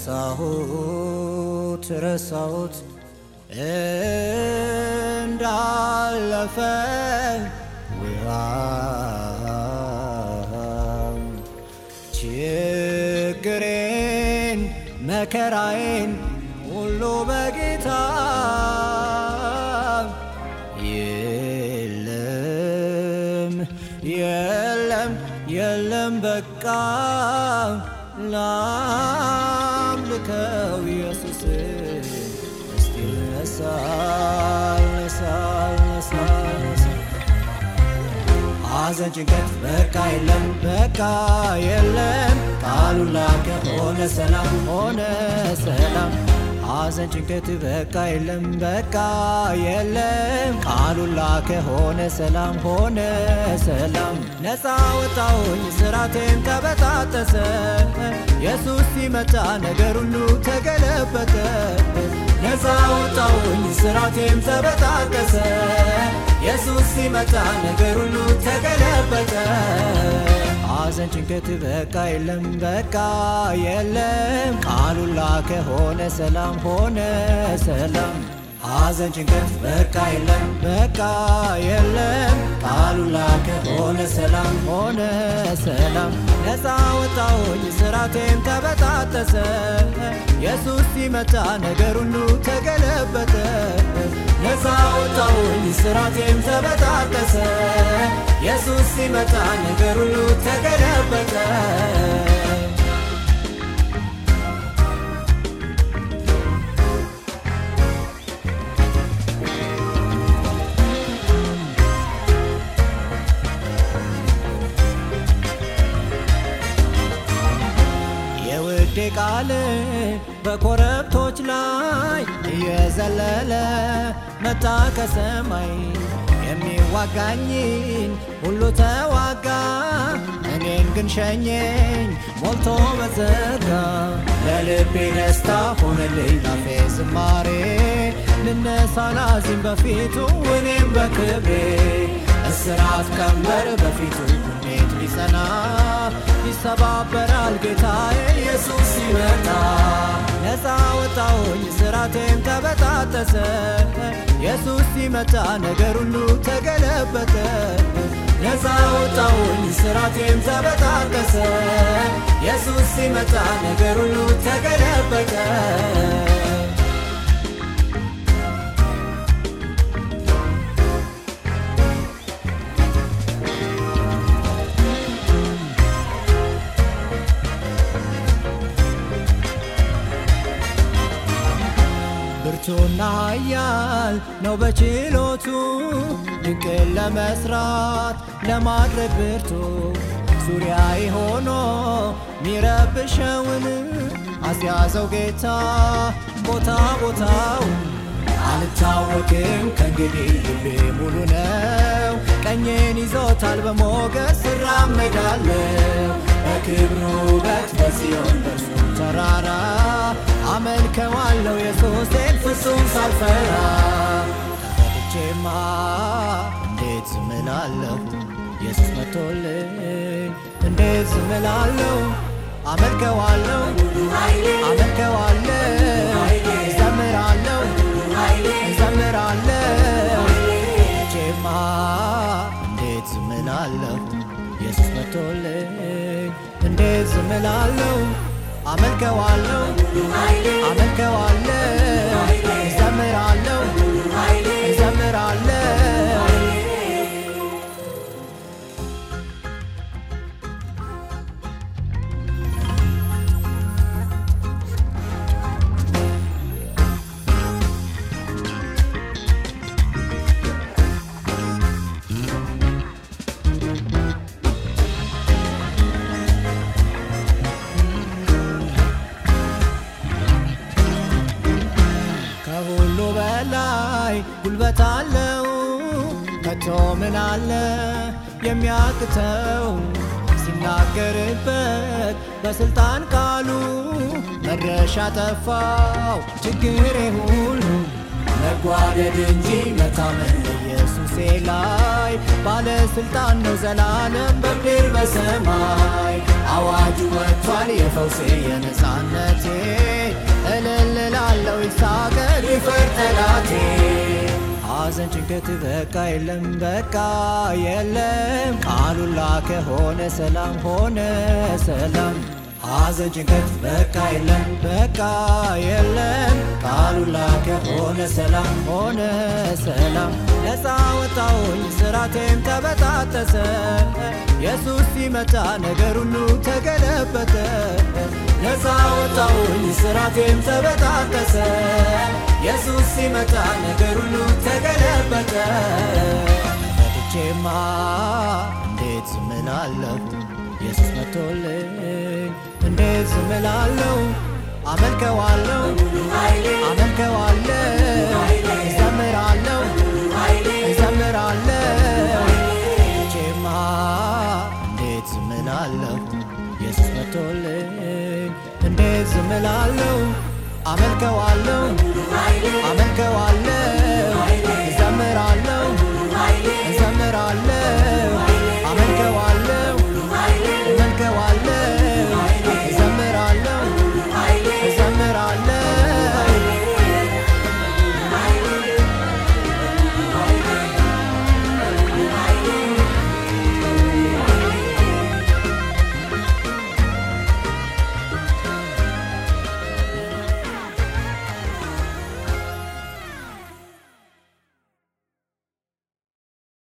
ረሳሁት ረሳሁት እንዳለፈ ውሃ ችግሬን መከራዬን ሁሉ በጌታ የለም የለም የለም በቃ ላምልከው ኢየሱስ እስቲ ነሳል ነሳል ነሳል ነሳል ሐዘን ጭንቀት በቃ የለም በቃ የለም ቃሉን ላከ ሆነ ሰላም ሆነ ሰላም ሐዘን ጭንቀት በቃ የለም በቃ የለም ቃሉን ላከ ሆነ ሰላም ሆነ ሰላም ነፃ ወጣሁኝ ስራቴም ተበጣጠሰ ኢየሱስ ሲመጣ ነገር ሁሉ ተገለበጠ ነፃ ወጣሁኝ ስራቴም ተበጣጠሰ ኢየሱስ ሲመጣ ነገር ሁሉ ተገለበጠ ሐዘን ጭንቀት በቃ የለም በቃ የለም ቃሉን ላከ ሆነ ሰላም ሆነ ሰላም ሐዘን ጭንቀት በቃ የለም በቃ የለም ቃሉን ላከ ሆነ ሰላም ሆነ ሰላም ነፃ ወጣሁኝ ስራቴም ተበጣጠሰ ኢየሱስ ሲመጣ ነገር ሁሉ ተገለበጠ ነፃ ወጣሁኝ ስራቴም ተበጣጠሰ ኢየሱስ ሲመጣ ነገር ሁሉ ተገለበጠ የውዴ ቃል በኮረብቶች ላይ እየዘለለ መጣ ከሰማይ የሚዋጋኝን ሁሉ ተዋጋ እኔን ግን ሸኘኝ ሞልቶ በዘጋ ለልቤ ደስታ ሆነልኝ ላፌ ዝማሬ ልነሳ ላዚም በፊቱ እኔም በክብሬ እስራት ቀንበር በፊቱ እንዴት ሊጸና ይሰባበራል ጌታዬ ኢየሱስ ሲመጣ ነፃ ወጣሁኝ ስራቴም ተበጣጠሰ ኢየሱስ ሲመጣ ነገር ሁሉ ተገለበጠ ነፃ ወጣሁኝ ስራቴም ተበጣጠሰ ኢየሱስ ሲመጣ ነገር ሁሉ ተገለበጠ ብርቱና ኃያል ነው በችሎቱ ድንቅን ለመስራት ለማድረግ ብርቱ ዙሪያዬ ሆኖ ሚረብሸውን አስያዘው ጌታ ቦታ ቦታው አልታወክም ከእንግዲህ ልቤ ሙሉ ነው ቀኜን ይዞታል በሞገስ እራመዳለሁ በክብሩ ውበት በጽዮን በርሱ ተራራ አመልከዋለሁ ኢየሱሴን ፍጹም ሳልፈራ ተፈትቼማ እንዴት ዝምላለሁ ኢየሱስ መቶልኝ እንዴት ዝምላለሁ አመልከዋለሁ አመልከዋለሁ እዘምራለሁ እዘምራለሁ ቼማ እንዴት ዝምላለሁ ኢየሱስ መቶልኝ እንዴት ዝምላለሁ አመልከዋለሁ አመልከዋለሁ እዘምራለሁ እዘምራለሁ ከሁሉ በላይ ጉልበት አለው ከቶ ምን አለ የሚያቅተው ሲናገርበት በስልጣን ቃሉ መድረሻ ጠፋው ችግሬ ሁሉ መጓደድ እንጂ መታመን ኢየሱሴ ላይ ባለስልጣን ነው ዘላለም በምድር በሰማይ አዋጁ ወጥቷል የፈውሴ የነፃነቴ እልል እላለሁ ይሳገር ይፈር ጠላቴ ሐዘን ጭንቀት በቃ የለም በቃ የለም ቃሉን ላከ ሆነ ሰላም ሆነ ሰላም ሐዘን ጭንቀት በቃ የለም በቃ የለም ቃሉን ላከ ሆነ ሰላም ሆነ ሰላም ነፃ ወጣሁኝ ስራቴም ተበጣጠሰ ኢየሱስ ሲመጣ ነገር ሁሉ ተገለበጠ ነፃ ወጣሁኝ ስራቴም ተበጣጠሰ ኢየሱስ ሲመጣ ነገር ሁሉ ተገለበጠ መጥቼማ እንዴት ዝም እላለሁ ኢየሱስ መጥቶልኝ እንዴት ዝም እላለሁ አመልከዋለሁ አመልከዋለሁ እዘምራለሁ እዘምራለሁ መጥቼማ እንዴት ዝም እላለሁ ኢየሱስ መጥቶልኝ እንዴት ዝም እላለሁ አመልከዋለሁ አመልከዋለሁ